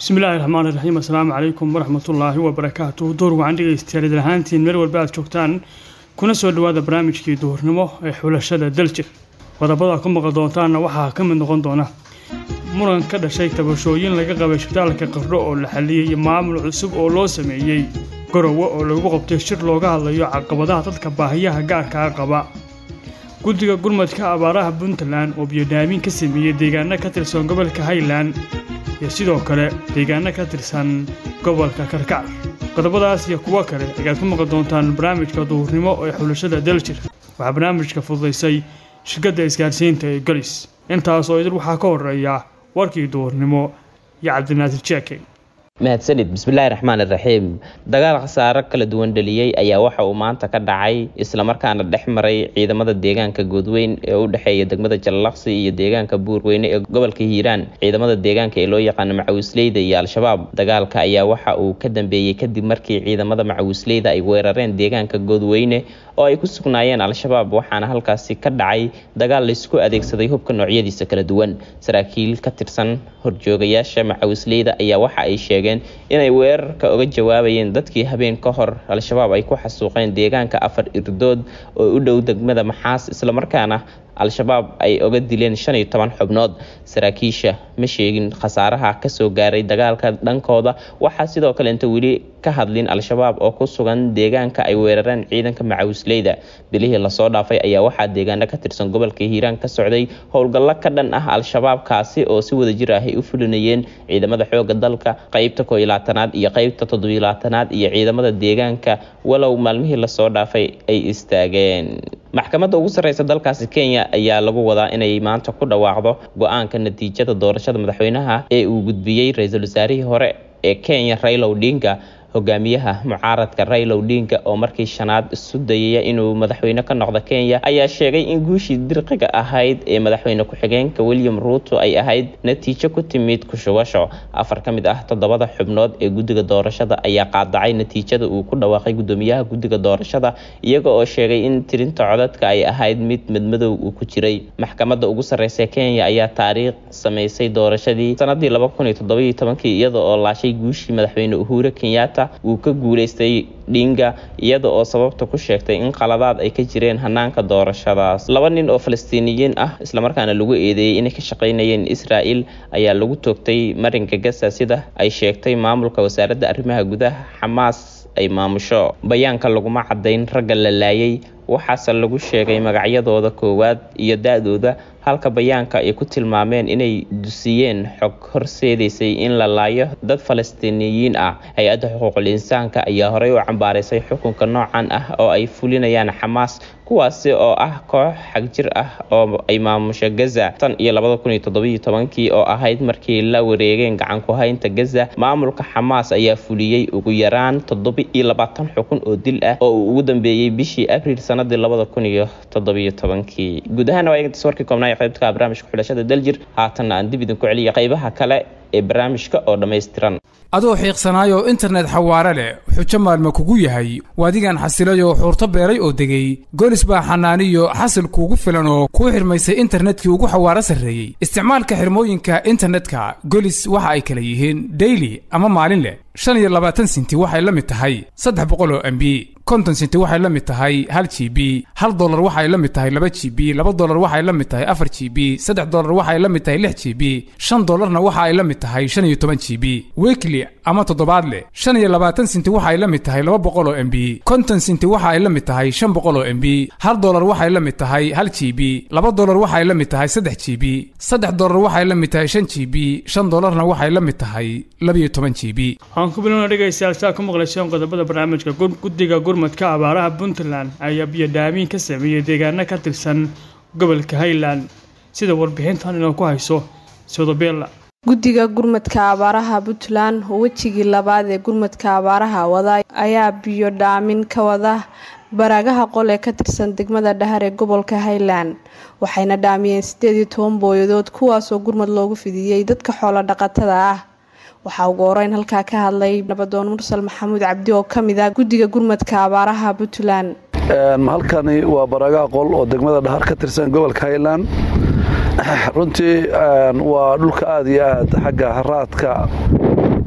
bismillaahi raxmaani raxiim assalaamu calaykum waraxmatullaahi wabarakaatuh door wacan dhegeystayaal idin ahaantiin meel walba aad joogtaan kuna soo dhowaada barnaamijkii duhurnimo ee xulashada daljir qodobada ku maqal doontaanna waxaa ka mid noqon doona muran ka dhashay tabashooyin laga qabay shitaalka qardho oo la xaliyey maamul cusub oo loo sameeyey garowe oo lagu qabtay shir looga hadlayo caqabadaha dadka baahiyaha gaarkaa qaba guddiga gurmadka abaaraha puntland oo biyodhaamin ka sameeyey deegaano ka tirsan gobolka highland iyo sidoo kale deegaano ka tirsan gobolka karkac qodobadaas iyo kuwo kale ayaad ku maqli doontaan barnaamijka duhurnimo ee xulashada daljir waxaa barnaamijka fududaysay shirkadda isgaarsiinta ee golis intaas oo idin waxaa ka horeeya warkii duhurnimo iyo cabdinaasir jeeke mahadsanid bismillaahi raxmaan iraxiim dagaal khasaaro kala duwan dhaliyey ayaa waxa uu maanta ka dhacay islamarkaana dhex maray ciidamada deegaanka goodweyn ee u dhexeeya degmada jallaqsi iyo deegaanka buurweyne ee gobolka hiiraan ciidamada deegaanka ee loo yaqaano macawisleyda iyo al-shabaab dagaalka ayaa waxa uu ka dambeeyey kadib markii ciidamada macawisleyda ay weerareen deegaanka goodweyne oo ay ku sugnaayeen al-shabaab waxaana halkaasi ka dhacay dagaal laysku adeegsaday hubka noocyadiisa kala duwan saraakiil ka tirsan horjoogayaasha macawisleyda ayaa waxa ay sheegeen inay weerarka uga jawaabayeen dadkii habeen ka hor al-shabaab ay ku xasuuqeen deegaanka afar irdood oo u dhow degmada maxaas islamarkaana al-shabaab ay oga dileen shan iyo toban xubnood saraakiisha ma sheegin khasaaraha kasoo gaaray dagaalka dhankooda waxaa sidoo kale inta weli ka hadlin al-shabaab oo ku sugan deegaanka ay weerareen ciidanka macawisleyda bilihii lasoo dhaafay ayaa waxaa deegaano ka tirsan gobolka hiiraan ka socday howlgallo ka dhan ah al-shabaab kaasi oo si wadajir ah ay u fulinayeen ciidamada xooga dalka qeybta koo iyo labaatanaad iyo qeybta toddobiyo labaatanaad iyo ciidamada deegaanka walow maalmihii lasoo dhaafay ay istaageen maxkamadda ugu sarreysa dalkaasi kenya ayaa lagu wadaa inay maanta ku dhawaaqdo go-aanka natiijada doorashada madaxweynaha ee uu gudbiyey ra-iisul wasaarihii hore ee kenya raila odinga hogaamiyaha mucaaradka raila odinga oo markii shanaad isu dayaya inuu madaxweyne ka noqdo kenya ayaa sheegay in guushii dirqiga ahayd ee madaxweyne ku-xigeenka william ruuto ay ahayd natiijo ku timid kushubasho afar ka mid ah toddobada xubnood ee guddiga doorashada ayaa qaadacay natiijada uu ku dhawaaqay guddoomiyaha guddiga doorashada iyaga oo sheegay in tirinta codadka ay ahayd mid madmadow uu ku jiray maxkamadda ugu sarreysa kenya ayaa taariikh samaysay doorashadii sanadii laba kun iyo toddobiyo tobankii iyada oo laashay guushii madaxweyne uhura kenyatta uu ka guuleystay dhinga iyada oo sababta ku sheegtay in qaladaad ay ka jireen hanaanka doorashadaas laba nin oo falastiiniyiin ah islamarkaana lagu eedeeyey inay ka shaqaynayeen israel ayaa lagu toogtay marinka gasa sida ay sheegtay maamulka wasaaradda arrimaha gudaha xamaas ay maamusho bayaanka laguma cadayn ragga la laayay waxaase lagu sheegay magacyadooda koowaad iyo da-dooda halka bayaanka ay ku tilmaameen inay dusiyeen xog horseedaysay in la laayo dad falastiiniyiin ah hay-adda xuquuqul insaanka ayaa horey u cambaaraysay xukunka noocan ah oo ay fulinayaan xamaas kuwaasi oo ah koox xagjir ah oo ay maamusho gaza tan iyo labada kun iyo toddobiyo tobankii oo ahayd markii la wareegeen gacan ku haynta gaza maamulka xamaas ayaa fuliyey ugu yaraan toddoba iyo labaatan xukun oo dil ah oo uu ugu dambeeyey bishii abriil sanadii labada kun iyo toddobiyo tobankii guud ahaan waa eegtas warkii koobnaa ee qaybta barnaamijka xulashada daljir haatanna aan dib idinku celiya qaybaha kale ee barnaamijka oo dhammaystiran adoo xiiqsanaayo internet xawaare leh xujo maalma kugu yahay waadigan xasilayoo xuurto beeray oo degay golis baa xanaaniyo xasil kuugu filan oo kuu xirmaysay internetkii ugu xawaaro sarreeyey isticmaalka xirmooyinka internetka golis waxa ay kala yihiin daily ama maalin leh shan iyo labaatan sinti waxay la mid tahay saddex boqol oo m b konton sinti waxay la mid tahay hal g b hal dolar waxay la mid tahay laba g b laba dolar waxay la mid tahay afar g b saddex dolar waxay la mid tahay lix g b shan dolarna waxa ay la mid tahay shan iyo toban g b weekly ama toddobaadle shan iyo labaatan sinti waxay la mid tahay laba boqol oo m b konton sinti waxa ay la mid tahay shan boqol oo m b hal dolar waxay la mid tahay hal g b laba dolar waxay la mid tahay saddex g b saddex dolar waxay la mid tahay shan g b shan dolarna waxay la mid tahay labiyo toban g b waxaan ku bilowna dhegaystayaal saa ku maqlayseen qodobada barnaamijka guddiga gurmadka abaaraha puntland ayaa biyodhaamin ka sameeyey deegaano ka tirsan gobolka highland sida warbixintan inoo ku hayso sodobella guddiga gurmadka abaaraha puntland oo wejigii labaad ee gurmadka abaaraha wada ayaa biyo dhaamin ka wada baraagaha qol ee ka tirsan degmada dhahar ee gobolka highland waxayna dhaamiyeen sideed iyo toban booyadood kuwaasoo gurmad loogu fidiyey dadka xoolo dhaqatada ah waxaa ugu horeyn halkaa ka hadlay nabadoon mursal maxamuud cabdi oo kamid ah guddiga gurmadka abaaraha puntland halkani waa baraagaha qol oo degmada dhahar ka tirsan gobolka highland runtii waa dhulka aada iyo aad xagga haraadka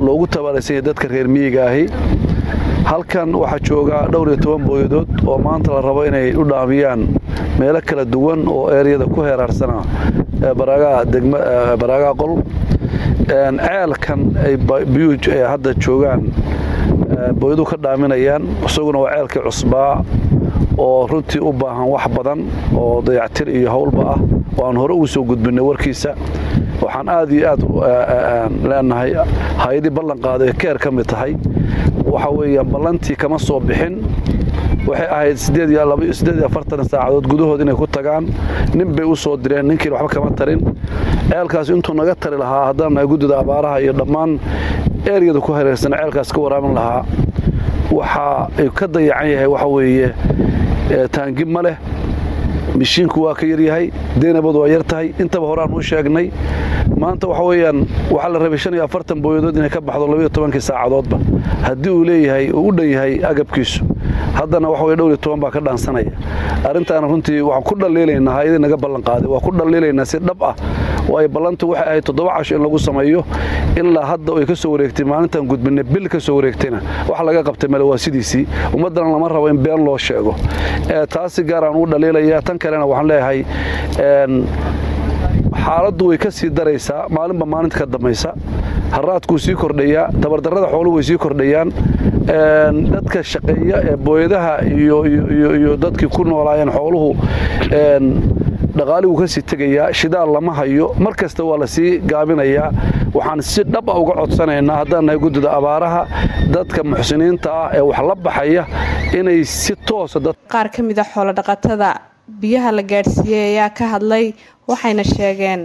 loogu tabaalaysanyay dadka reer miyiga ahi halkan waxaa jooga dhowr iyo toban booyadood oo maanta la rabo inay u dhaamiyaan meelo kala duwan oo eeryada ku heeraarsana baraagaa qol ceelkan ay biyuhu hadda joogaan booyadu ka dhaaminayaan isaguna waa ceelkii cusbaa oo runtii u baahan wax badan oo dayactir iyo howlba ah oo aan hore ugu soo gudbinay warkiisa waxaan aad iyo aad leenahay hay-adii ballan qaaday keer ka mid tahay waxa weeyaan ballantii kama soo bixin waxay ahayd saacadood gudahood inay ku tagaan nin bay u soo direen ninkiina waxba kama tarin ceelkaas intuu naga tari lahaa haddaan nahay guddida abaaraha iyo dhammaan eeryada ku hareersan ceelkaas ka waraamin lahaa waxa ay ka dayacan yahay waxa weeye taangi ma leh mishiinku waa ka yaryahay deenabadu waa yar tahay intaba horaan u sheegnay maanta waxa weeyaan waxaa la rabay shan iyo afartan booyadood inay ka baxdo labayo tobankii saacadoodba haddii uu leeyahay uu u dhan yahay agabkiisu haddana waxa weye dhowr iyo toban baa ka dhaansanaya arrintaana runtii waxaan ku dhaliilaynaa hay-adii naga ballan qaaday waa ku dhaliilaynaa si dhab ah waayo ballantu waxay ahayd toddoba casho in lagu sameeyo ilaa hadda ay ka soo wareegtay maalintaan gudbinay bil ka soo wareegtayna wax laga qabtay male waa sidiisii ummaddana lama rabo in been loo sheego taasi gaar aan ugu dhaliilaya tan kalena waxaan leeyahay xaaladdu way ka sii daraysaa maalinba maalinta ka dambaysa haraadkuu sii kordhayaa tabardarrada xooluhu way sii kordhayaan dadka shaqeeya ee booyadaha iyo dadkii ku noolaayeen xooluhu dhaqaaliguu ka sii tegayaa shidaal lama hayo mar kasta waa la sii gaabinayaa waxaan si dhab a uga codsanaynaa haddaan nahay guddida abaaraha dadka muxsiniinta ah ee wax la baxaya inay si toosa qaar ka mida xoolodhaqatada biyaha la gaadhsiiyey ayaa ka hadlay waxayna sheegeen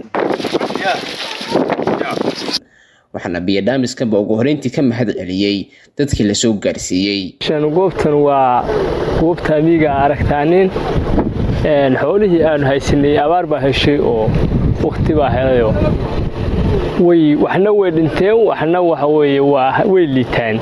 waxaana biyodhaamiskanba ugu horeyntii ka mahad celiyey dadkii lasoo gaarsiiyey goobtan waa goobta amiiga aragtaanin xoolihii aanu haysanay abaar baa heshay oo wakti baa helayo way waxna way dhinteen waxna waxa weeye waa way liitaan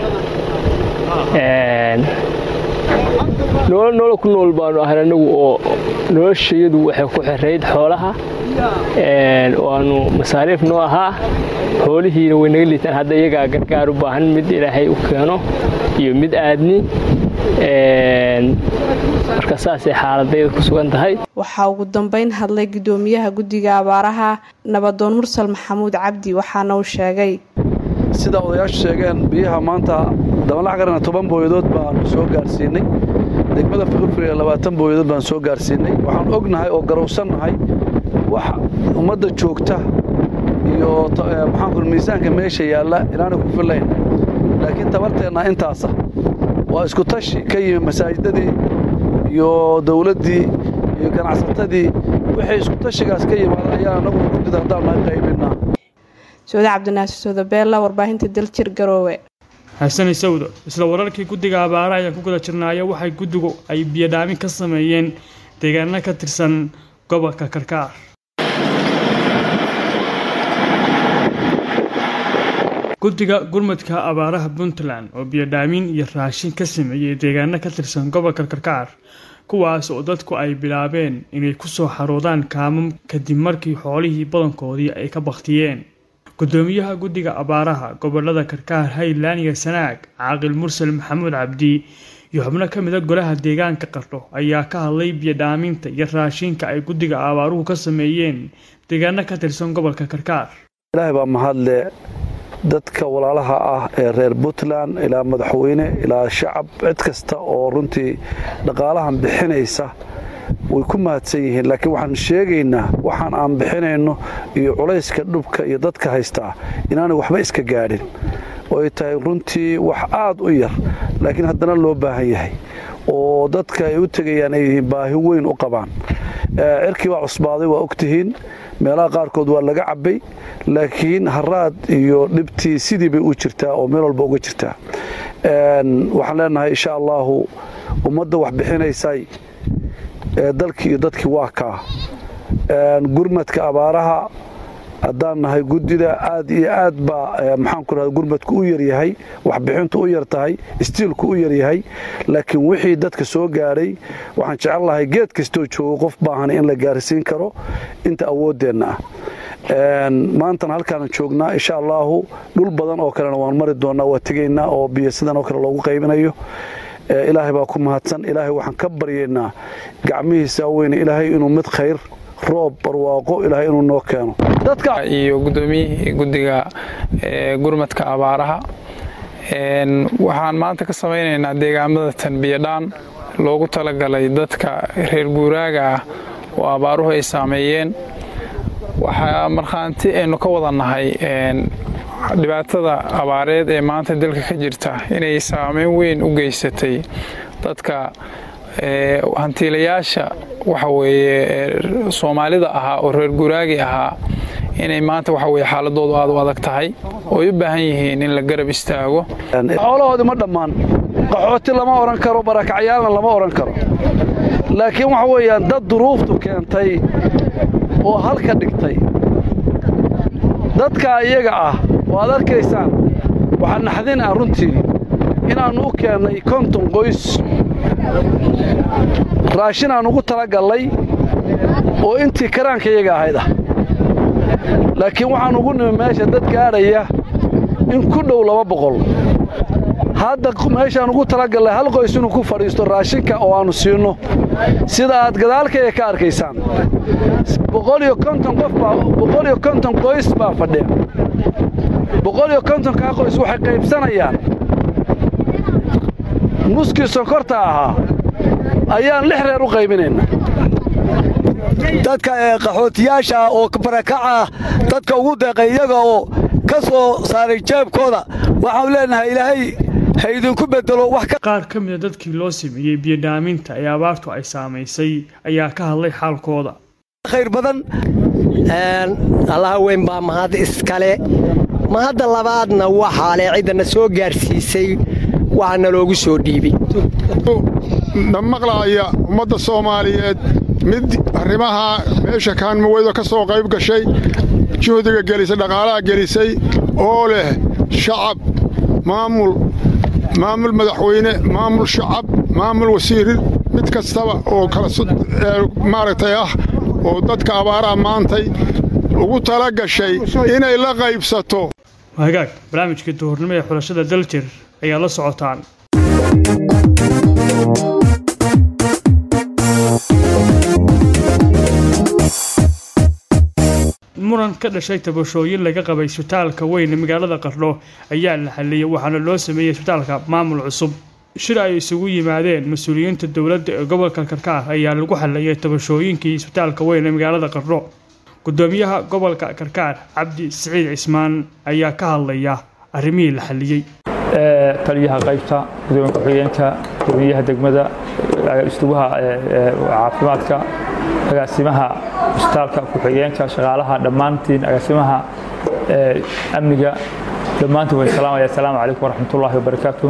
noolo noolo ku nool baanu ahan anagu oo noloshayadu waxay ku xirayd xoolaha oo aanu masaariif noo ahaa xoolihiina way naga liitaan hadda iyagaa gargaar u baahan mid ilaahay u keeno iyo mid aadni marka saasay xaaladayda ku sugan tahay waxaa ugu dambeyn hadlay guddoomiyaha guddiga abaaraha nabadoon mursal maxamuud cabdi waxaana uu sheegay sida odayaashu sheegeen biyaha maanta dabanlax qarana toban booyadood baanu soo gaarsiinay degmada firfiriya labaatan booyadood baan soo gaarsiinay waxaan ognahay oo garowsannahay wax ummadda joogta iyo maxaanku miisaanka meesha yaalla inaanay ku fillayn laakiin tabarteenna intaasa waa isku tashi ka yimi masaajidadii iyo dowladdii iyo ganacsatadii wixii isku tashigaas ka yimaada ayaan anagu guddida haddaan nahay qaybinaa sooda cabdinaasir soodabeella warbaahinta daljir garoowe xasanay sawdo isla wararkii guddiga abaara ayaan ku guda jirnaayo waxay guddigu ay biyodhaamin ka sameeyeen deegaano ka tirsan gobolka karkaar guddiga gurmadka abaaraha puntland oo biyodhaamin iyo raashin ka sameeyey deegaano ka tirsan gobolka karkaar kuwaas oo dadku ay bilaabeen inay kusoo xaroodaan kaamam kadib markii xoolihii badankoodii ay ka baktiyeen gudoomiyaha guddiga abaaraha gobolada karkaar highland iyo sanaag caaqil mursal maxamuud cabdi iyo xubno ka mida golaha deegaanka qardho ayaa ka hadlay biyodhaaminta iyo raashinka ay guddiga abaaruhu ka sameeyeen deegaano ka tirsan gobolka karkaar ilaahay baa mahadle dadka walaalaha ah ee reer puntland ilaa madaxweyne ilaa shacab cid kasta oo runtii dhaqaalahan bixinaysa way ku mahadsan yihiin laakiin waxaan sheegaynaa waxaan aan bixinayno iyo culayska dhubka iyo dadka haystaa inaanay waxba iska gaadhin oo ay tahay runtii wax aad u yar laakiin haddana loo baahan yahay oo dadka ay u tegayaan ay yihiin baahi weyn u qabaan cirkii baa cusbaaday waa ogtihiin meelaha qaarkood waa laga cabbay laakiin haraad iyo dhibtii sidii bay u jirtaa oo meel walba uga jirtaa waxaan leenahay insha allaahu ummadda wax bixinaysay dalkii iyo dadkii waa kaa gurmadka abaaraha haddaan nahay guddida aad iyo aad baa maxaanku rahda gurmadku u yaryahay waxbixintu u yar tahay istiilku u yaryahay laakiin wixii dadka soo gaadhay waxaan jecel lahay geed kastoo joogo qof baahan in la gaarsiin karo inta awooddeenna ah maantana halkaan joognaa insha allaahu dhul badan oo kalena waan mari doonaa waa tegaynaa oo biyo sidan oo kale loogu qaybinayo ilaahay baa ku mahadsan ilaahay waxaan ka baryaynaa gacmihiisa weyne ilaahay inuu mid khayr roob barwaaqo ilaahay inuu noo keeno iyo gudoomiyihii guddiga gurmadka abaaraha waxaan maanta ka samaynaynaa deegaamada tanbiyadhaan loogu talagalay dadka reer guuraaga ah oo abaaruhu ay saameeyeen waxaa markhaanti aynu ka wada nahay dhibaatada abaareed ee maanta dalka ka jirta inay saameyn weyn u geysatay dadka hantiilayaasha waxa weeye soomaalida ahaa oo reer guraagi ahaa inay maanta waxa weye xaaladoodu aad u adag tahay oo ay u baahan yihiin in la garab istaago xoolahoodii ma dhammaan qaxooti lama odhan karo barakacyaalna lama odhan karo laakiin waxa weeyaan dad duruuftu keentay oo halka dhigtay dadkaa iyaga ah oo aad arkaysaan waxaa naxdin ah runtii inaannu u keennay konton qoys raashin aan ugu talagallay oo intii karaanka iyaga ahayd ah laakiin waxaan ugu nimi meesha dad gaadhaya in ku dhow laba boqol hadda meeshaan ugu talagallay hal qoys inuu ku fadhiisto raashinka oo aannu siinno sida aad gadaalkaya ka arkaysaan boqoliyo konton qof baa boqoliyo konton qoys baa fadhiya boqoliyo kontonkaa qoys waxay qaybsanayaan nuskii sonkorta ahaa ayaan lix reer u qaybinayna dadka qaxootiyaasha oo barakaca dadka ugu deeqay iyaga oo ka soo saaray jeebkooda waxaanu leenahay ilaahay ha idinku bedelo wax qaar ka mida dadkii loo sameeyey biyodhaaminta ee abaartu ay saamaysay ayaa ka hadlay xaalkooda khayr badan allaha weyn baa mahad iskale mahadda labaadna waxaa le ciddana soo gaarsiisay waxaana loogu soo dhiibay dhammaqlaaya ummadda soomaaliyeed mid arrimaha meesha kaanmaweydo ka soo qayb gashay juhdiga gelisay dhaqaalaha gelisay oo leh shacab maamul maamul madaxweyne maamul shacab maamul wasiir mid kastaba oo kala maaragtay ah oo dadka abaaraha maantay ugu tala gashay inay la qaybsato hagaag barnaamijkii duhurnimo ee xulashada daljir ayaa la socotaan muran ka dhashay tabashooyin laga qabay isbitaalka weyn ee magaalada qardho ayaa la xaliyey waxaana loo sameeyey isbitaalka maamul cusub shir ay isugu yimaadeen mas-uuliyiinta dowladda ee gobolka karkaar ayaa lagu xaliyey tabashooyinkii isbitaalka weyn ee magaalada qardho gudoomiyaha gobolka karkaar cabdi siciid cismaan ayaa ka hadlaya arrimihii la xaliyey taliyaha qaybta gudoomiya ku-xigeenka gudoomiyaha degmada istubaha caafimaadka agaasimaha isbitaalka ku-xigeenka shaqaalaha dhammaantiin agaasimaha amniga dhammaantiin way salaamaya asalaamu calaykum waraxmatullaahi wabarakaatu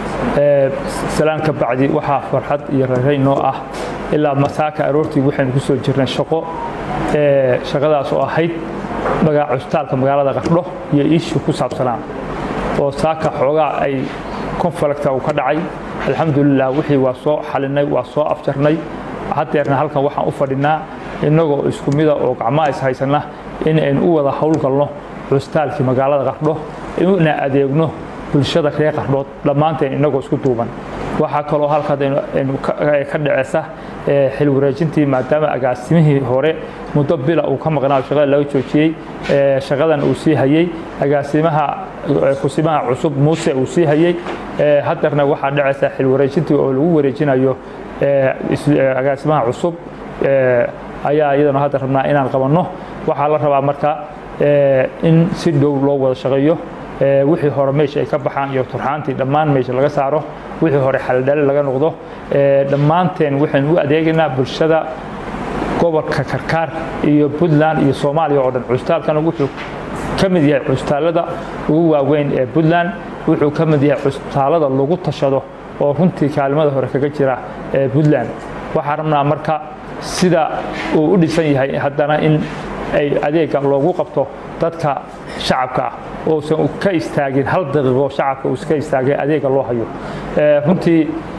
salaan ka bacdi waxaa farxad iyo rareyn noo ah ilaa masaaka aroortii waxaynu ku soo jirnay shaqo shaqadaas oo ahayd magaca isbitaalka magaalada qardho iyo iishu ku saabsanaa oo saaka xoogaa ay konfalagta uu ka dhacay alxamdulilah wixii waa soo xalinay waa soo afjarnay haddeerna halkan waxaan u fadhinaa innagoo isku mida oo gacmaha is haysanna in aynu u wada howlgalno cusbitaalkii magaalada qardho ina adeegno bulshada reer qardhood dhammaanteen innagoo isku duuban waxaa kaloo halkaad ka dhaceysa xil wareejintii maadaama agaasimihii hore muddo bila uu ka maqnaa shaqada laga joojiyey shaqadan uu sii hayey agaasimaha kusimaha cusub muuse uu sii hayey haddeerna waxaa dhacaysa xil wareejintii oo lagu wareejinayo agaasimaha cusub ayaa iyadana hadda rabnaa inaan qabanno waxaa la rabaa marka in si dhow loo wada shaqeeyo wixii hore meesha ay ka baxaan iyo turxaantii dhammaan meesha laga saaro wixii hore xaldhale laga noqdo dhammaanteen waxaynu u adeegaynaa bulshada gobolka karkaar iyo puntland iyo soomaaliya oo dhan cusbitaalkana wuxuu ka mid yahay cusbitaallada ugu waaweyn ee puntland wuxuu ka mid yahay cusbitaallada lagu tashado oo runtii kaalimada hore kaga jira ee puntland waxaan rabnaa marka sida uu u dhisan yahay haddana in ay adeega loogu qabto dadka shacabka ah uusan ka istaagin hal daqiiqo shacabka uu iska istaagay adeega loo hayo runtii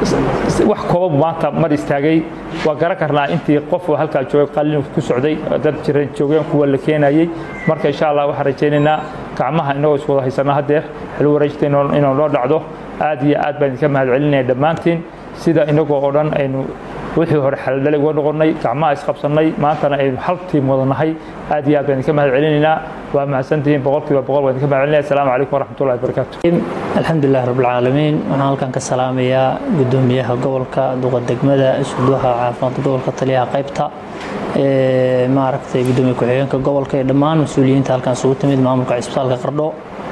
wax kooban maanta mar istaagay waa garan karnaa intii qof oo halkaa joogay qalin ku socday dad jiran joogeen kuwa la keenayay marka insha allah waxaan rajaynaynaa gacmaha inagoo is wada haysanaa haddeer xil wareejta inuu noo dhacdo aad iyo aad baan idinka mahad celinaya dhammaantiin sida inagoo oo dhan aynu wixii hore xaldhalay uga noqonnay gacmaha isqabsannay maantana aynu hal tiim wadanahay aad iyo aad baan idinka mahad celinaynaa waa mahadsantihiin boqolkiiba boqol baan idinka mahad celinaya asalaamu calaykum waraxmatullahi wabarakaatu alxamdulilah rabbilcaalamiin waxaan halkan ka salaamayaa gudoomiyaha gobolka duqa degmada isuduwaha caafimaadka gobolka taliyaha qaybta maaragtay gudoomiye ku-xigeenka gobolka iyo dhammaan mas-uuliyiinta halkan isugu timid maamulka cisbitaalka qardho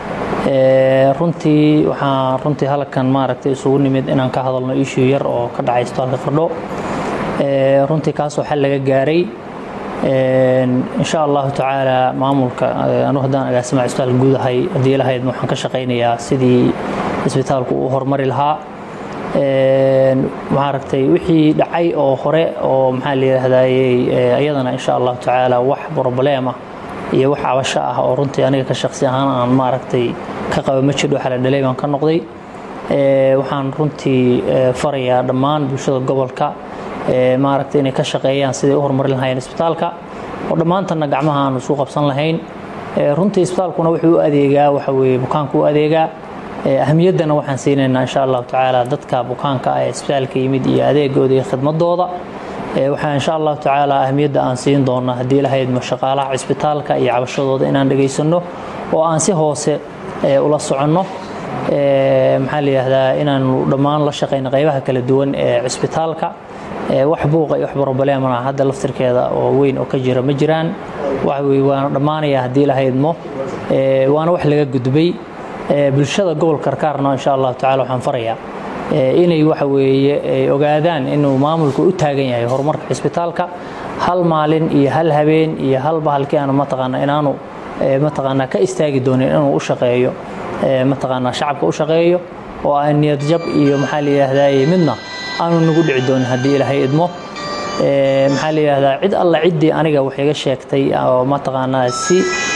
runtii waxaan runtii halkan maaragtay isugu nimid inaan ka hadalno issue yar oo ka dhacay isbitaalka qardho runtii kaasoo xal laga gaaray insha allahu tacaala maamulka anu haddaan agaasimaha isbitaalka guud ahay haddii lahayd waxaan ka shaqaynayaa sidii isbitaalku uu horumari lahaa maaragtay wixii dhacay oo hore oo maxaa la yidhahdayey iyadana insha allahu tacaala wax problema iyo wax cabasho ah oo runtii aniga ka shaqsi ahaan aan maaragtay ka qaba ma jidho xala dhalay baan ka noqday waxaan runtii farayaa dhammaan bulshada gobolka maaragtay inay ka shaqeeyaan siday u horumarin lahaayeen isbitaalka oo dhammaantanna gacmaha aanu isu qabsan lahayn runtii isbitaalkuna wuxuu u adeegaa waxa weeye bukaanku u adeegaa ahamiyaddana waxaan siinaynaa insha allahu tacaala dadka bukaanka ah ee isbitaalka yimid iyo adeegooda iyo khidmadooda waxaa insha allahu tacaala ahmiyadda aan siin doonaa haddii lahaydmo shaqaalaha cisbitaalka iyo cabashadooda inaan dhegaysanno oo aan si hoose ula soconno maxaa la yidhaahdaa inaanu dhammaan la shaqayno qaybaha kala duwan ee cisbitaalka wax buuqa iyo wax problemana hadda laftirkeeda oo weyn oo ka jira ma jiraan waxa weye waana dhammaanaya haddii lahaydmo waana wax laga gudbay bulshada gobolka karkaarna insha allahu tacala waxaan farayaa inay waxa weeye ogaadaan inuu maamulku u taagan yahay horumarka cisbitaalka hal maalin iyo hal habeen iyo hal bahalkii aanu mataqaana inaanu mataqaanaa ka istaagi doonin inuu u shaqeeyo mataqaanaa shacabka u shaqeeyo oo aan niyad jab iyo maxaa la yidhaahdaa midna aanu nagu dhici doonin haddii ilaahay idmo maxaa la yidhahdaa cid alla ciddii aniga wax iga sheegtay oo mataqaanaa si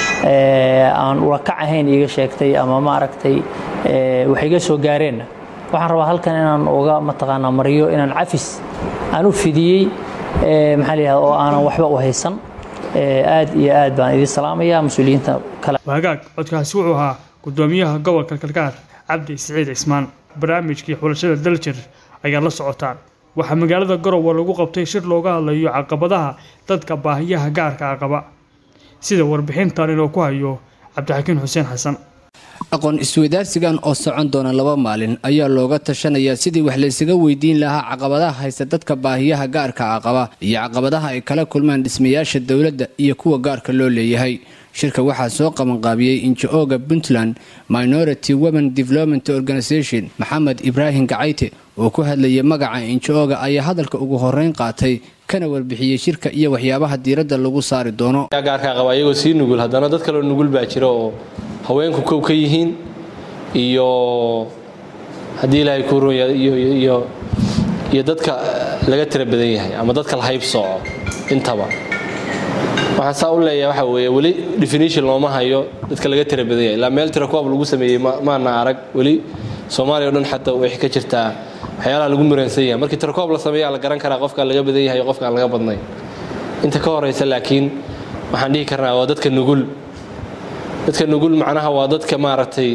aan ulakac ahayn iga sheegtay ama maaragtay wax iga soo gaareenna waxaan rabaa halkan inaan uga mataqaanaa mariyo inaan cafis aan u fidiyey maxaa la yidhahda oo aanan waxba u haysan aad iyo aad baan idin salaamayaa mas-uuliyiinta kale waagaag codkaasi wuxuu ahaa gudoomiyaha gobolka kalkaar cabdi siciid cismaan barnaamijkii xulashada daljir ayaa la socotaan waxaa magaalada garowe lagu qabtay shir looga hadlayo caqabadaha dadka baahiyaha gaarka ah qaba sida warbixintan inuu ku hayo cabdixakiin xuseen xasan aqoon isweydaarsigan oo socon doona laba maalin ayaa looga tashanayaa sidii wax laysaga weydiin lahaa caqabadaha haysta dadka baahiyaha gaarka ah qaba iyo caqabadaha ay kala kulmaan dhismayaasha dowladda iyo kuwa gaarka loo leeyahay shirka waxaa soo qabanqaabiyey injo-ooga puntland minority women development organisation maxamed ibraahim gacayte oo ku hadlayay magaca injo-ooga ayaa hadalka ugu horeyn qaatay kana warbixiyey shirka iyo waxyaabaha diiradda lagu saari doono gaarka qaba ayagoo sii nugul haddana dad kaloo nugul baa jira oo haweenku kow ka yihiin iyo haddii ilaahay kuu runya iyo iyo dadka laga tira badan yahay ama dadka la hayb sooco intaba waxaan saa u leeyahay waxa weeye weli definition looma hayo dadka laga tira badan yahay ilaa meel tira kuwaab lagu sameeyey maana arag weli soomaaliya o dhan xataa waxay ka jirtaa waxyaalaha lagu muransan yahay markii tirakoob la sameeyaa la garan karaa qofkaan laga badan yahay qofkaan laga badnayn inta ka horeysa laakiin waxaan dhihi karnaa waa dadka nugul dadka nugul macnaha waa dadka maaragtay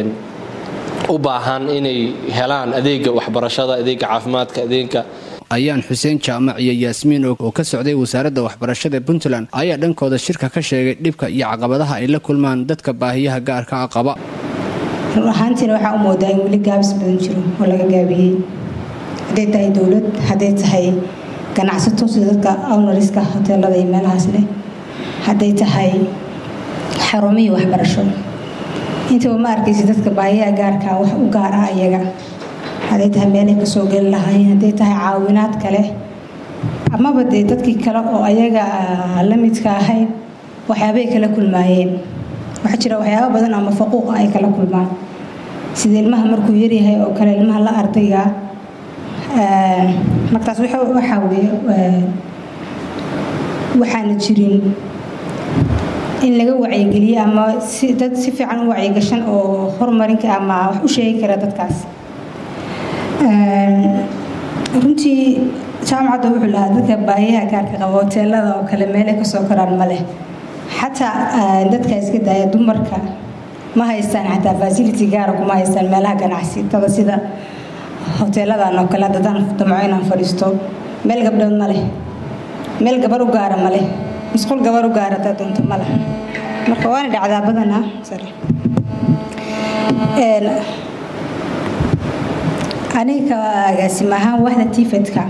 u baahan inay helaan adeega waxbarashada adeega caafimaadka adeega ayaan xuseen jaamac iyo yaasmiin oo ka socday wasaaradda waxbarashada puntland ayaa dhankooda shirka ka sheegay dhibka iyo caqabadaha ay la kulmaan dadka baahiyaha gaarka a qaba run ahaantiina waxaa u moodaa in weli gaabis badan jiro oo laga gaabiyey hadday tahay dowlad hadday tahay ganacsato sida dadka ownariska hoteelada iyo meelahaas leh hadday tahay xarumihii waxbarasho intaba ma arkaysa dadka baahiyaha gaarka wax u gaar ah iyaga hadday tahay meelay kasoo geli lahaayeen hadday tahay caawinaad kale amaba dee dadkii kale oo ayaga la midka ahayd waxyaabay kala kulmaayeen waxaa jira waxyaabo badan ama faquuqa ay kala kulmaan sida ilmaha markuu yaryahay oo kale ilmaha la ardayga markaas waxaa weeye waxaana jirin in laga wacyigeliyo ama si dad si fiican u wacyigashan oo horumarinka ama wax u sheegi kara dadkaas runtii jaamacadda wuxuu lahaa dadka baahiyaha gaarka qaba hoteelada oo kale meelay kasoo koraan ma leh xataa dadka iska daaya dumarka ma haystaan xataa fasility gaara kuma haystaan meelaha ganacsitada sida hoteeladan oo kale haddadaan damco inaan fadhiisto meel gabdhood ma leh meel gabar u gaara ma leh musqul gabar u gaara hadaa doonto ma leh marka waana dhacdaa badanaa aniga agaasim ahaan waxda tifedka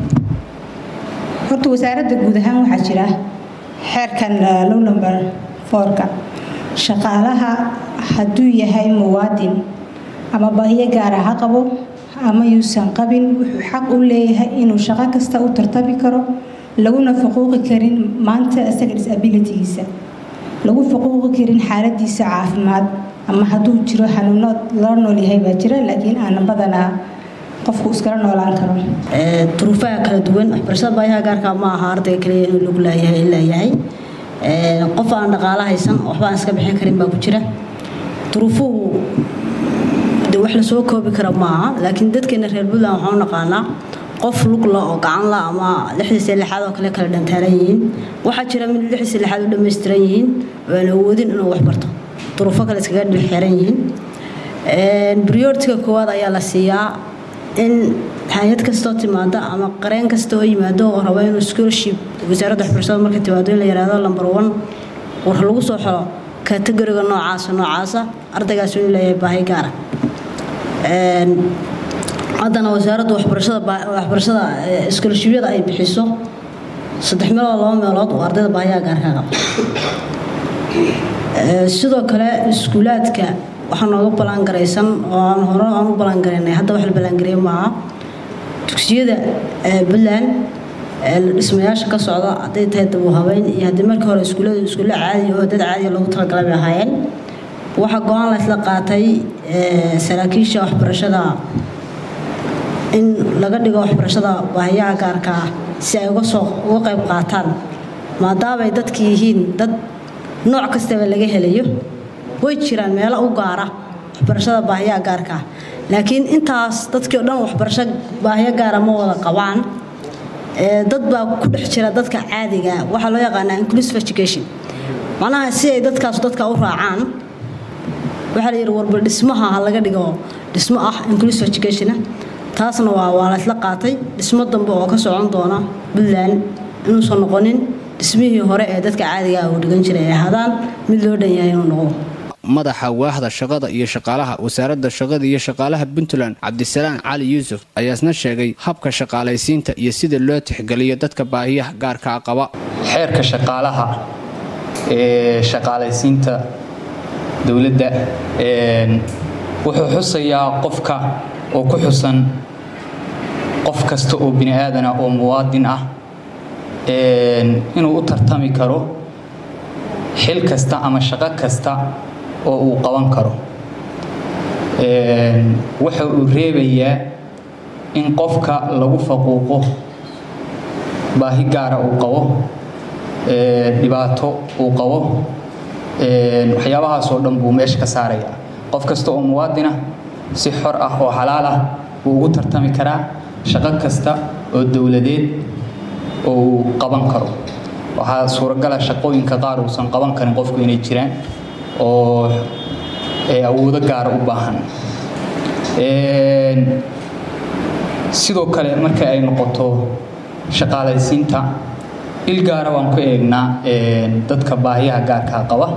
horta wasaaradda guud ahaan waxaa jira xeerkan low number fourka shaqaalaha hadduu yahay muwaadin ama baahiyo gaara ha qabo ama yuusan qabin wuxuu xaq u leeyahay inuu shaqo kasta u tartami karo laguna faquuqi karin maanta isaga disabilitygiisa lagu faquuqi karin xaaladiisa caafimaad ama hadduu jiro xanuuno lala nool yahay baa jira laakiin aanan badanaa qofku iskala noolaan karo duruufaha kala duwan waxbarashada baayaha gaarka ma aha ardayga kaliya inuu lug laayahay leeyahay qof aan dhaqaalo haysan waxba aan iska bixin karin baa ku jira duruufuhu de wax lasoo koobi kara maaha laakiin dadkeena reer puntland waxaan u naqaanaa qof lugla oo gacan la ama lixdiisa lixaad oo kale kala dhantaaran yihiin waxaa jira mid lixdiisa lixaad u dhammaystiran yihiin oo aan awoodin inuu wax barto duruufo kale iskaga dhilxeeran yihiin prioritiga koowaad ayaa la siiyaa in hay-ad kastoo timaada ama qareen kasta oo yimaado oo raba inuu scholarship wasaaradda waxbarashada marka timaado in la yidhaahdo number one war lagu soo xiro kategoriga noocaasa noocaasa ardaygaas inuu leeyahay baahi gaara haddana wasaaradda waxbarashada waxbarashada scholarshipyada ay bixiso saddex meelood laba meelood oo ardayda baahiyaha gaarka qaba sidoo kale iskuulaadka waxaa nooga ballaangaraysan oo aan hore aan u ballaangaraynay hadda wax la ballaangareeyo maaha dugsiyada puntland dhismayaasha ka socda hadday tahay dabu habeyn iyo haddii markii hore iskuullada iskuulla caadi oo dad caadiya loogu talagalay bay ahaayeen waxaa go-aan la isla qaatay saraakiisha waxbarashada in laga dhigo waxbarashada baahiyaha gaarka ah si ay uga soo uga qayb qaataan maadaamay dadki yihiin dad nooc kastaba laga helayo way jiraan meelo u gaara waxbarashada baahiyaha gaarka ah laakiin intaas dadkii o dhan waxbarasho baahiyo gaara ma wada qabaan dad baa ku dhex jira dadka caadiga waxaa loo yaqaanaa inclusive education macnaha si ay dadkaas dadka u raacaan waxaa la yidhi warba dhismaha ha laga dhigo dhismo ah inclusive education taasna waa waa la isla qaatay dhismo dambe oo ka socon doona puntland inuusan noqonin dhismihii hore ee dadka caadiga ah uu dhigan jiray ay ahaadaan mid loo dhan yahay inuu noqdo madaxa waahda shaqada iyo shaqaalaha wasaaradda shaqada iyo shaqaalaha puntland cabdisalaan cali yuusuf ayaasna sheegay habka shaqaalaysiinta iyo sida loo tixgeliyo dadka baahiyaha gaarkaa qaba xeerka shaqaalaha ee shaqaalaysiinta dowladda wuxuu xusayaa qofka oo ku xusan qof kasta oo bini aadana oo muwaadin ah inuu u tartami karo xil kasta ama shaqo kasta oo uu qaban karo waxa uu reebayaa in qofka lagu faquuqo baahi gaara uu qabo dhibaato uu qabo waxyaabahaasoo dhan buu meesha ka saaraya qof kasta oo muwaadina si xor ah oo xalaal ah wuu ugu tartami karaa shaqo kasta oo dowladeed oo uu qaban karo waxaa suuragala shaqooyinka qaar uusan qaban karin qofku inay jiraan oo awoodo gaara u baahan sidoo kale marka ay noqoto shaqaalaysiinta il gaara waan ku eegnaa dadka baahiyaha gaarkaa qaba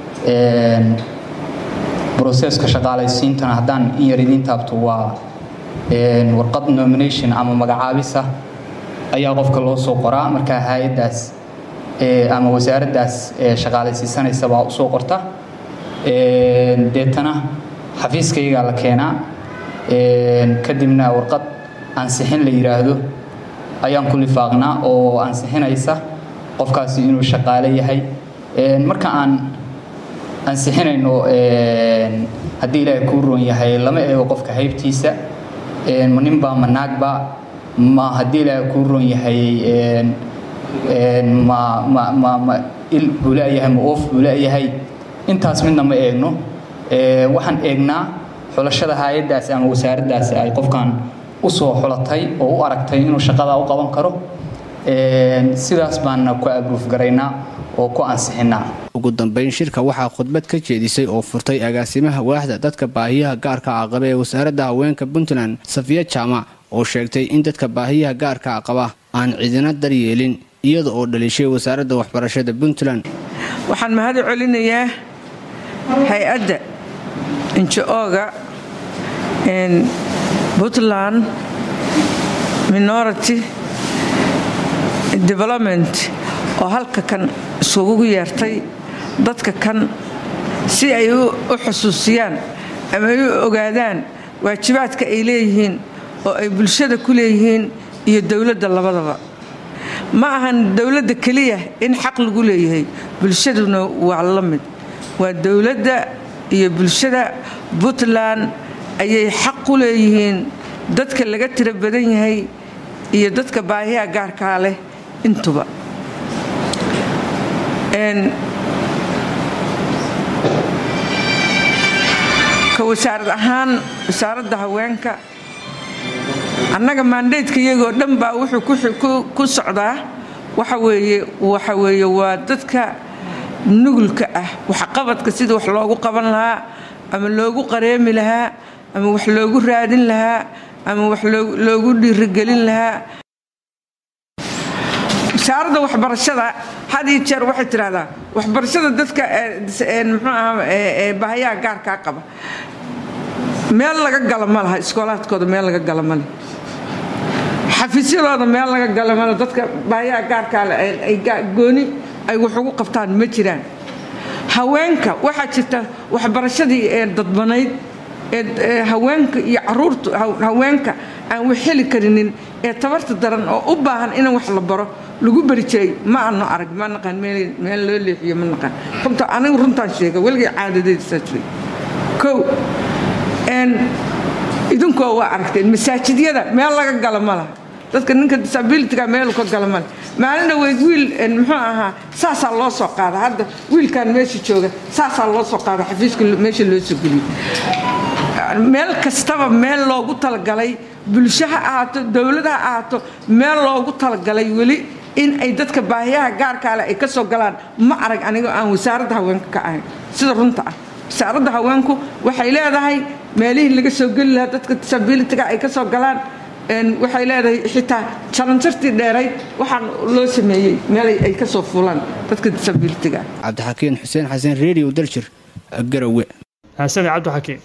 broseska shaqaalaysiintana haddaan in yar idiin taabto waa warqad nomination ama magacaabisa ayaa qofka loo soo qoraa markaa hay-addaas ama wasaaraddaas shaqaalaysiisanaysa baa usoo qorta deetana xafiiskaygaa la keenaa kadibna warqad ansixin la yidhaahdo ayaan ku lifaaqnaa oo ansixinaysa qofkaasi inuu shaqaale yahay marka aan ansixinayno haddii ilaahay kuu roon yahay lama eego qofka haybtiisa ma ninbaa ma naagba ma haddii ilaahay kuu roon yahay ma ma ma ma il buu leeyahay ma oof buu leeyahay intaas midna ma eegno waxaan eegnaa xulashada hay-addaasi ama wasaaraddaasi ay qofkan u soo xulatay oo u aragtay inuu shaqadaa u qaban karo sidaas baana ku abruuf garaynaa oo ku ansixinaa ugu dambeyn shirka waxaa khudbad ka jeedisay oo furtay agaasimaha waaxda dadka baahiyaha gaarka aqaba ee wasaaradda haweenka puntland safiya jaamac oo sheegtay in dadka baahiyaha gaarka aqaba aan cidina daryeelin iyada oo dhalishay wasaaradda waxbarashada puntland waxaan mahad celinayaa hay-adda injo-oga puntland minority development oo halka kan isugu yeertay dadka kan si ay u xusuusiyaan ama ay u ogaadaan waajibaadka ay leeyihiin oo ay bulshada ku leeyihiin iyo dowladda labadaba ma ahan dowladda keliya in xaq lagu leeyahay bulshaduna waa la mid waa dowladda iyo bulshada puntland ayay xaq ku leeyihiin dadka laga tiro badan yahay iyo dadka baahiyaha gaarkaa leh intuba ka wasaarad ahaan wasaaradda haweenka annaga maandaydka iyagoo dhan baa wuxuu ku socdaa waxa weeye waxa weeye waa dadka nugulka ah waxqabadka sida wax loogu qaban lahaa ama loogu qareemi lahaa ama wax loogu raadin lahaa ama wax loogu dhiirigelin lahaa wasaaradda waxbarashada had iyo jeer waxay tidhahdaa waxbarashada dadka muxuu aha bahayaha gaarkaa qaba meel laga gala ma laha iskoolaadkooda meel laga gala ma leh xafiisyadooda meel laga gala ma leh dadka bahayaha gaarkaa leh ay gooni ay wax ugu qabtaan ma jiraan haweenka waxaa jirta waxbarashadii ee dadbanayd ee haweenka iyo caruurta haweenka aan wax heli karinin ee tabarta daran oo u baahan in wax la baro lagu bari jiray ma aano arag ma naqaan meel loo leexiyo ma naqaan runta anigu runtaan sheega weligay caadadeedisaa jiray kow idinkoo waa aragteen masaajidyada meel laga gala ma laha dadka ninka disabilityga meelu ka gala male maalina weyd wiil muxuu ahaa saasaa loo soo qaada hadda wiilkan meesha jooga saasaa loo soo qaada xafiiska meesha loo soo geliyo meel kastaba meel loogu talagalay bulsho ha ahaato dowlad ha ahaato meel loogu talagalay weli in ay dadka baahiyaha gaarkaale ay ka soo galaan ma arag anigoo aan wasaaradda haweenka ka ahayn sida runta ah wasaaradda haweenku waxay leedahay meelihii laga soo geli lahaa dadka disabilityga ay ka soo galaan waxay leedahay xitaa jalanjartii dheerayd waxaan loo sameeyey meel ay ka soo fuulaan dadka disabilityga cabdixakiin xuseen xasan radio daljir garowe xasane cabdixakiin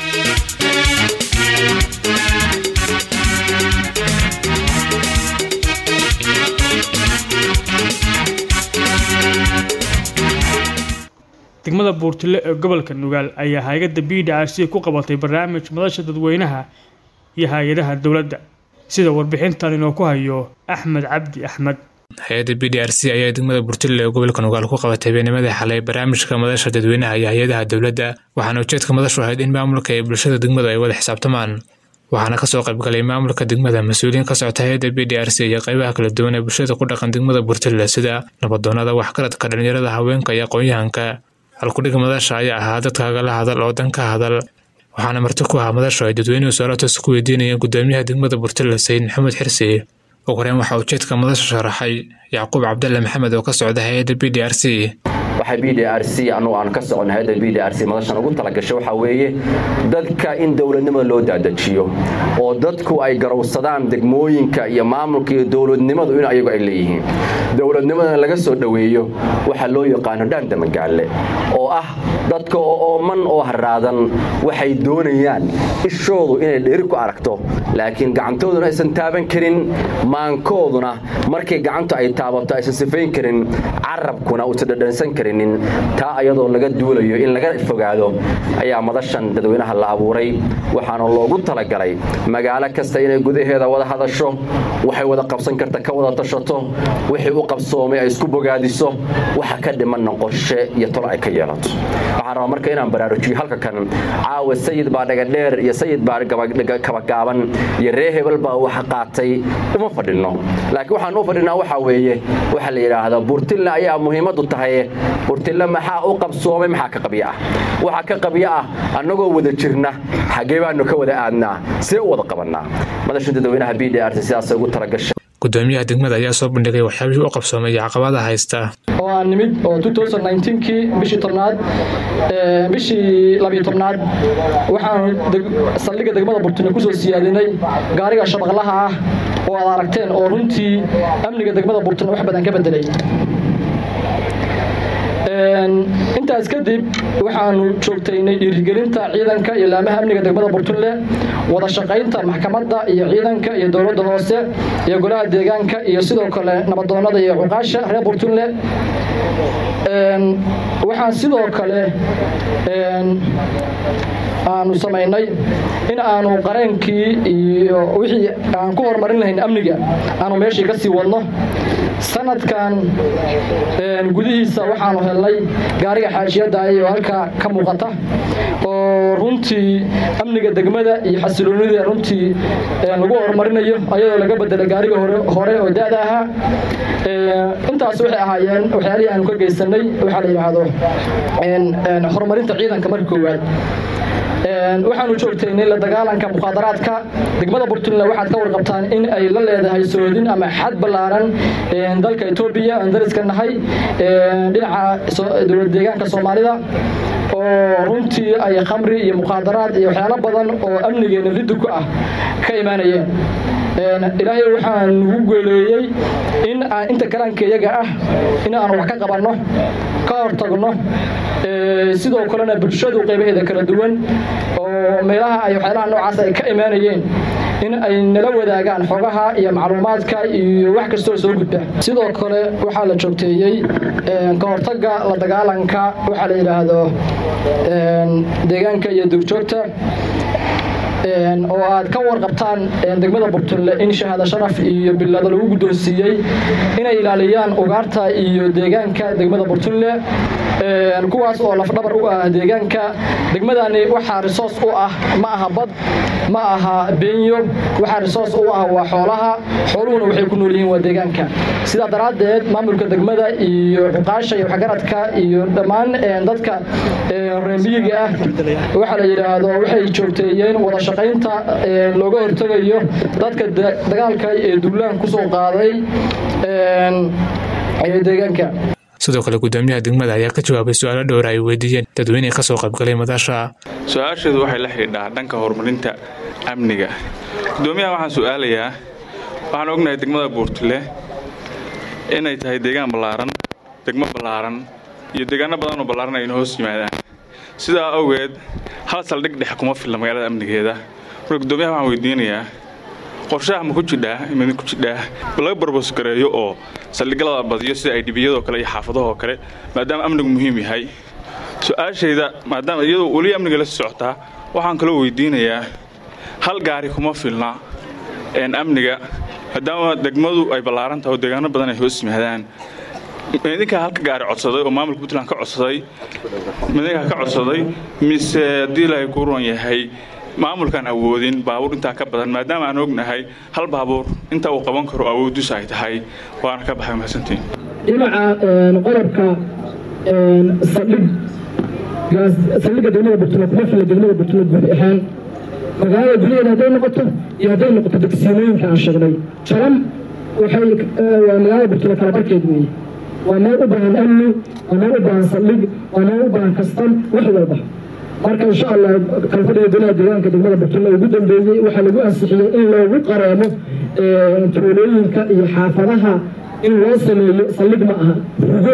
degmada buurtile ee gobolka nugaal ayaa hay-adda b d r c ku qabatay barnaamij madasha dadweynaha iyo hay-adaha dowladda sida warbixintan inoo ku hayo axmed cabdi axmed hay-adda b d r c ayaa degmada buurtile ee gobolka nugaal ku qabatay beenimada xalay barnaamijka madasha dadweynaha iyo hay-adaha dowladda waxaana ujeedka madashu ahayd in maamulka iyo bulshada degmadu ay wada xisaabtamaan waxaana kasoo qaybgalay maamulka degmada mas-uuliyiin ka socota hay-adda b d r c iyo qaybaha kala duwan ee bulshada ku dhaqan degmada buurtile sida nabadoonada waxgaradka dhalinyarada haweenka iyo aqoon-yahanka halkudhiga madasha ayaa ahaa dadka kagala hadal oo dan ka hadal waxaana marti ku ahaa madashu ay dadweynuhu soolatoos ku weydiinayeen gudoomiyaha degmada buurtile sayid maxamed xirsi ugu horeyn waxaa ujeedka madasha sharaxay yacquub cabdalle maxamed oo ka socda hay-adda b d r c waxay b d r c anugu aan ka socon hay-adda b d r c madashan ugu talagashay waxaa weeye dadka in dowladnimada loo daadajiyo oo dadku ay garowsadaan degmooyinka iyo maamulka iyo dowladnimadu in ayagu ay leeyihiin dowladnimadana laga soo dhoweeyo waxaa loo yaqaano dhaandamagaale oo ah dadka oo ooman oo haraadan waxay doonayaan ishoodu inay dheeri ku aragto laakiin gacantooduna aysan taaban karin maankooduna markay gacantu ay taabato aysan sifayn karin carabkuna uusan dhadhansan karin taa ayadoo laga duulayo in laga fogaado ayaa madashan dadweynaha la abuuray waxaana loogu talagalay magaalo kasta inay gudaheeda wada hadasho waxay wada qabsan karta ka wada tashato wixii u qabsoomay ay isku bogaadiso waxa ka dhimanna qorshe iyo tolo ay ka yeelato waxaan rabaa marka inaan baraarujiyo halka kan caawa sayid baa dhagadheer iyo sayid baa kabagaaban iyo ree hebel baa waxa qaatay uma fadhinno laakiin waxaan u fadhinaa waxaa weeye waxa la yidhaahdaa buurtilla ayaa muhiimadu tahay burtille maxaa u qabsoomay maxaa ka qabyo ah waxaa ka qabyo ah annagoo wada jirna xaggee baanu ka wada aadnaa see u wada qabannaa madasha dadweynaha b d r t sidaas ugu talagashay gudoomiyaha degmada ayaa soo bandhigay waxyaabihii u qabsoomay iyo caqabada haysta oo aan nimid oo 2019kii bishii tobnaad bishii labiyo tobnaad waxaan saldhigga degmada burtune kusoo siyaadinay gaariga shabaqlaha ah oo aad aragteen oo runtii amniga degmada burtune wax badan ka bedelay intaas kadib waxaanu joogtaynay dhiirigelinta ciidanka iyo laamaha amniga degmada burtunle wada shaqaynta maxkamadda iyo ciidanka iyo dowladda hoose iyo golaha deegaanka iyo sidoo kale nabadoonada iyo cuqaasha reer burtunle waxaan sidoo kale aanu samaynay in aanu qareenkii iyo wixii aan ku horumarin lahayn amniga aanu meeshii ka sii wadno sanadkan gudihiisa waxaanu helnay gaariga xaashiyadda oo halkaa ka muuqata oo runtii amniga degmada iyo xasiloonida runtii lagu horumarinayo ayadoo laga bedelay gaariga hore oo da-da ahaa intaas waxay ahaayeen waxyaalihii aanu ka geysanay waxaa la yidhaahdo horumarinta ciidanka marka koowaad waxaanu joogtaynay la dagaalanka mukhaadaraadka degmada burtule waxaad ka warqabtaan in ay la leedahay soodin ama xad ballaaran dalka etoobiya aan dariska nahay dhinaca dowlad deegaanka soomaalida oo runtii ay khamri iyo mukhaadaraad iyo waxyaalo badan oo amnigeena liddu ku ah ka imaanayeen ilaahay waxaan nugu geeleeyey in aan inta kalaanka iyaga ah in aan wax ka qabanno ka hortagno sidoo kalena bulshadu qaybaheeda kala duwan oo meelaha ay waxyaalaha noocaas ay ka imaanayeen in ay nala wadaagaan xogaha iyo macluumaadka iyo wax kastoo soo gudba sidoo kale waxaa la joogteeyey ka hortagga la dagaalanka waxaa la yidhaahdo deegaanka iyo duurjoogta oo aad ka warqabtaan degmada burtunle in shahaado sharaf iyo bilado lagu guddoonsiiyey inay ilaaliyaan ugaarta iyo deegaanka degmada burtunle kuwaas oo lafdhabar u ah deegaanka degmadani waxaa risoos u ah ma aha bad ma aha beenyo waxaa risoos u ah waa xoolaha xooluhuna waxay ku nool yihiin waa deegaanka sidaa daraaddeed maamulka degmada iyo cuqaasha iyo waxgaradka iyo dhammaan dadka reemiyiga ah waxaa la yidhaahdo waxay joogteeyeen wada shaqaynta looga hortegayo dadka dagaalka ee duulaan kusoo qaaday deegaanka sidoo kale gudoomiyaha degmada ayaa ka jawaabay su-aalo dhowra ay weydiiyeen dadweyne ka soo qaybgalay madasha su-aasheedu waxay la xidhiidhaa dhanka horumarinta amniga gudoomiyaha waxaan su-aalayaa waxaan ognahay degmada buurtule inay tahay deegaan ballaaran degmo ballaaran iyo deegaano badan oo ballaaran ayna hoos yimaadaan sidaa awgeed hal saldhig dhex kuma filla magaalada amnigeeda marka gudoomiyaha waxaan weydiinayaa qorshaha ma ku jidhaa imid ku jidhaa laga barbosgareeyo oo saldhigyada badiyo sida ay dhibiyadoo kale iyo xaafadahoo kale maadaama amnigu muhiim yahay su-aashayda maadaama iyadoo weli amniga la socotaa waxaan kaloo weydiinayaa hal gaari kuma filna amniga maadaama degmadu ay ballaaran tahay oo deegaano badan ay hoos yimaadaan idinkaa halka gaari codsaday oo maamulka puntland ka codsaday idinkaa ka codsaday mise haddii ilaahay ku ruan yahay maamulkaan awoodin baabuur intaa ka badan maadaama aan ognahay hal baabuur inta uu qaban karo awooddiisu ay tahay waana ka baxay mahadsantiin dhinaca qodobka saldhig saldhigga degmada burtule kuma filla degmada burtule guud ahaan magaalada gudaheeda hadday noqoto iyo hadday noqoto degsiimooyinka aan sheegnay jaran waxay waa magaalada burtule kala barkeed weeye waa meel u baahan amni waa meel u baahan saldhig waa meel u baahan kastan wax walba marka insha allah kalfadhiga golaha deegaanka degmada burtule ugu dambeeyey waxaa lagu ansixiyey in loogu qareemo tuulooyinka iyo xaafadaha in loo sameeyo saldhig ma aha rugo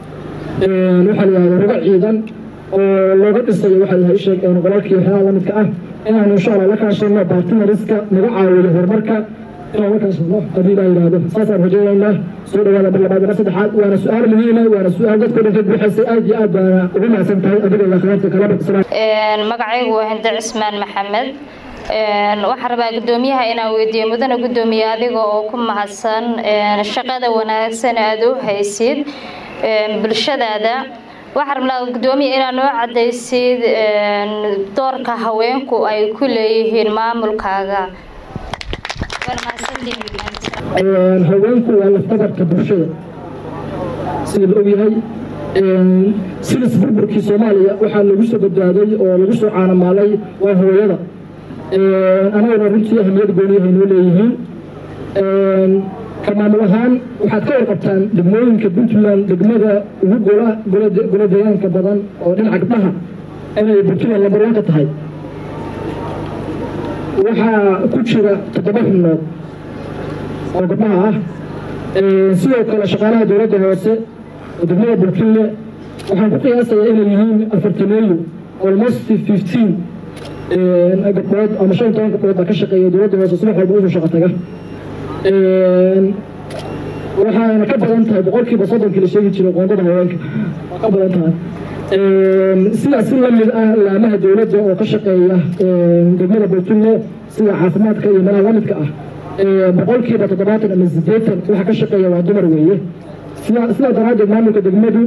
waxaa la yihahda rugo ciidan oo looga dhisayo waxaa yahay sheeg qolalkii waxyaalaha la midka ah inaanu insha allah la kaashano bartinariska naga caawiyo horumarka inaan la kaashano haddii ilaa yidhaahdo saasaan rajaynaynaa soo dhawaada bil labaad ila saddexaad waana su-aal muhiima waana su-aal dadkoo dhan ka buuxaysay aad iyo aad baana ugu mahadsan tahay adiga iyo akhyaarta kalaba magacaygu waa hinde cismaan maxamed waxaan rabaa gudoomiyaha inaan weydiiyo mudana gudoomiye adiga oo ku mahadsan shaqada wanaagsan aad u haysid bulshadaada waxaan rabnaa gudoomiya inaad noo cadaysid doorka haweenku ay ku leeyihiin maamulkaaga haweenku waa lafdabarka bulshada sida la ogyahay silis burburkii soomaaliya waxaa lagu soo badbaaday oo lagu soo caanamaalay waa hooyada anaguna runtii ahamiyad gooniyahay noo leeyihiin ka maamul ahaan waxaad ka warqabtaan degmooyinka puntland degmada ugu golo deegaanka badan oo dhinaca gabdhaha inay puntland lambarwan ka tahay waxaa ku jira toddoba xubnood oo gabdhaha ah sidoo kale shaqaalaha dowladda hoose oo degmada burkille waxaan ku qiyaasayaa inay yihiin afartameeyo almost fifteen gabdhood ama shan toban gabdhood baa ka shaqeeya dowladda hoose subax walba usoo shaqo taga waxaana ka badan tahay boqolkiiba soddonkii la sheegi jiray qoondada haweenka waa ka badan tahay sidaas si lamid ah laamaha dowladda oo ka shaqeeya degmada burkille sida caafimaadka iyo meelaha lamidka ah boqolkiiba toddobaatan ama sideetan waxa ka shaqeeya waa dumar weeye sidaa daraaddeed maamulka degmadu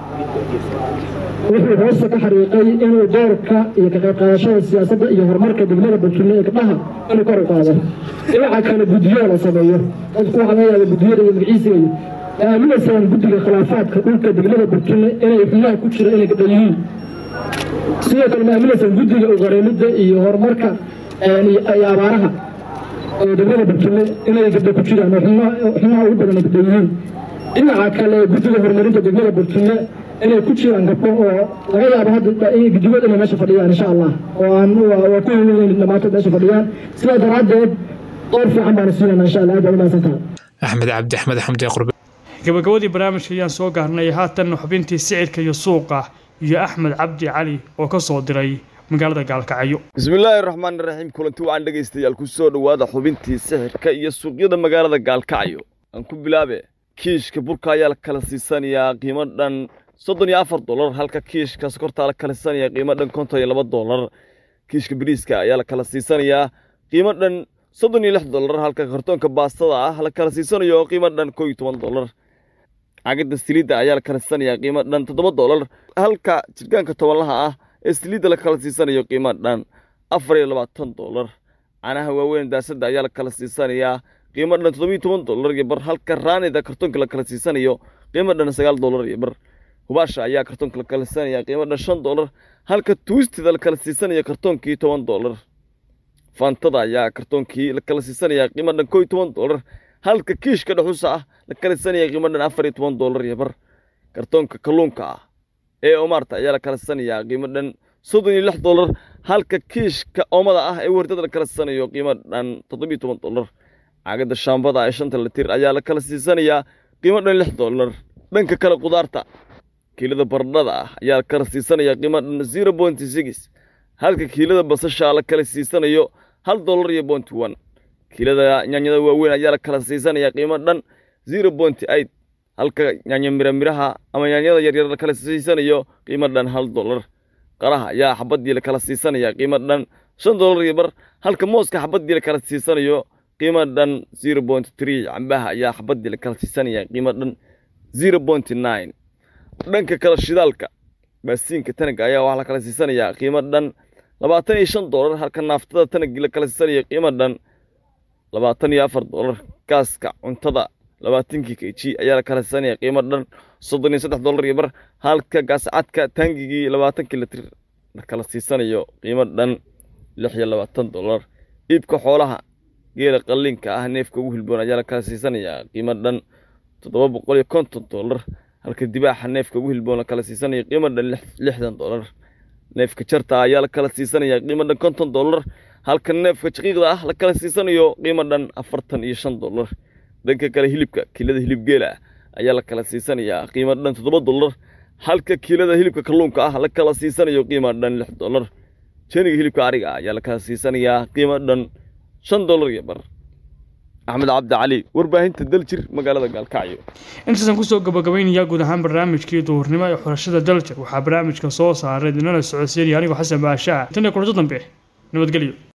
wuxuu hoosta ka xariiqay inuu doorka iyo ka qayb qaadashada siyaasadda iyo horumarka degmada burkille ee gabdhaha inuu kor u qaado dhinaca kale guddiyo la sameeyo dadku waxaa laga yaaba guddiyada iyo magaciisiga iyo aaminaysaan guddiga khilaafaadka dhulka degmada burkille inay xubnaha ku jira inay gabdha yihiin sidoo kale ma aaminaysaan guddiga uqareemidda iyo horumarka iyo abaaraha oo degmada burkille inay gabdha ku jiraan oo xubnaha ugu badan ay gabdha yihiin dhinaca kale guddiga horumarinta degmada burkille inay ku jiraan gabdho oo laga yaabo hadda guddigood inay meesha fadhiyaan insha allah oo aan waa ku haween dhammaantood meesha fadhiyaan sidaa daraaddeed door fiican baanu siinayna insha allah aad baa umahadsan tahay axmed cabdi axmed xamdi qurbe gabagabadii barnaamijka ayaan soo gaarnay haatan xubintii sicirka iyo suuqa iyo axmed cabdi cali oo ka soo diray magaalada gaalkacyo bismillaahi raxmaani raxiim kulanti waxaan dhegaystayaal ku soo dhowaada xubintii sixirka iyo suuqyada magaalada gaalkacyo aan ku bilaabe kiishka burka ayaa la kala siisanayaa qiimo dhan soddon iyo afar dolar halka kiishka sokortaa la kala siisanaya qiimo dhan konton iyo laba dolar kiishka bariiska ayaa la kala siisanayaa qiimo dhan soddon iyo lix dolar halka kartoonka baastada ah la kala siisanayo qiimo dhan koo iyo toban dolar cagada siliidda ayaa la kala siisanayaa qiimo dhan toddoba dolar halka jirgaanka tobanlaha ah ee siliidda la kala siisanayo qiimo dhan afar iyo labaatan dolar canaha waaweyn daasadda ayaa la kala siisanayaa qiimo dhan toddobiyo toban dolar iyo bar halka raanida kartoonka la kala siisanayo qiimo dhan sagaal dolar iyo bar hubaasha ayaa kartoonka la kala siisanaya qiimo dhan shan dolar halka tuustida la kala siisanayo kartoonkii toban dolar faantada ayaa kartoonkii la kala siisanaya qiimo dhan koo iyo toban dolar halka kiishka dhuxusa ah la kala siisanaya qiimo dhan afar iyo toban dolar iyo bar kartoonka kalluunka ah ee omaarta ayaa la kala siisanayaa qiimo dhan soddon iyo lix dolar halka kiishka oomada ah ee wardada la kala siisanayo qiimo dhan toddobiyo toban dolar caagada shaambada ee shanta litir ayaa la kala siisanayaa qiimo dhan lix dolar dhanka kale qudaarta kiilada baradhada ah ayaa la kala siisanayaa qiimo dhan zero point six halka kiilada basasha la kala siisanayo hal dolar iyo point one kiilada yaanyada waaweyn ayaa la kala siisanayaa qiimo dhan zero point eight halka yaanyo miramiraha ama yaanyada yaryar la kala siisanayo qiimo dhan hal dolar qaraha ayaa xabadii la kala siisanayaa qiimo dhan shan dolar iyo bar halka mooska xabadii la kala siisanayo qiimo dhan zero point three cambaha ayaa xabadii la kala siisanaya qiimo dhan zero point nine dhanka kale shidaalka baasiinka tanaga ayaa waxaa la kala siisanayaa qiimo dhan labaatan iyo shan dolar halka naaftada tanagii la kala siisanaya qiimo dhan labaatan iyo afar dolar gaaska cuntada labaatankii kg ayaa la kala siisanaya qiimo dhan soddon iyo saddex dolar iyo bar halka gaascadka taangigii labaatankii litir la kala siisanayo qiimo dhan lix iyo labaatan dolar iibka xoolaha geela qalliinka ah neefka ugu hilboon ayaa la kala siisanayaa qiimo dhan toddoba boqol iyo konton dolar halka dibaaxa neefka ugu hilboon la kala siisanayo qiimo dhan lixdan dolar neefka jarta ayaa la kala siisanayaa qiimo dhan konton dolar halka neefka jaqiiqda ah la kala siisanayo qiimo dhan afartan iyo shan dolar dhanka kale hilibka kiilada hilib geela ah ayaa la kala siisanayaa qiimo dhan toddoba dolar halka kiilada hilibka kalluunka ah la kala siisanayo qiimo dhan lix dolar jeniga hilibka ariga ah ayaa la kala siisanayaa qiimo dhan shan dolar iyo bar axmed cabdi cali warbaahinta daljir magaalada gaalkacyo intaasaan kusoo gabagabaynayaa guud ahaan barnaamijkii duhurnimo ee xulashada daljir waxaa barnaamijka soo saaray dinana socodsiinaya anigoo xasan baashaa tan iyo kulanto dambe nabadgelyo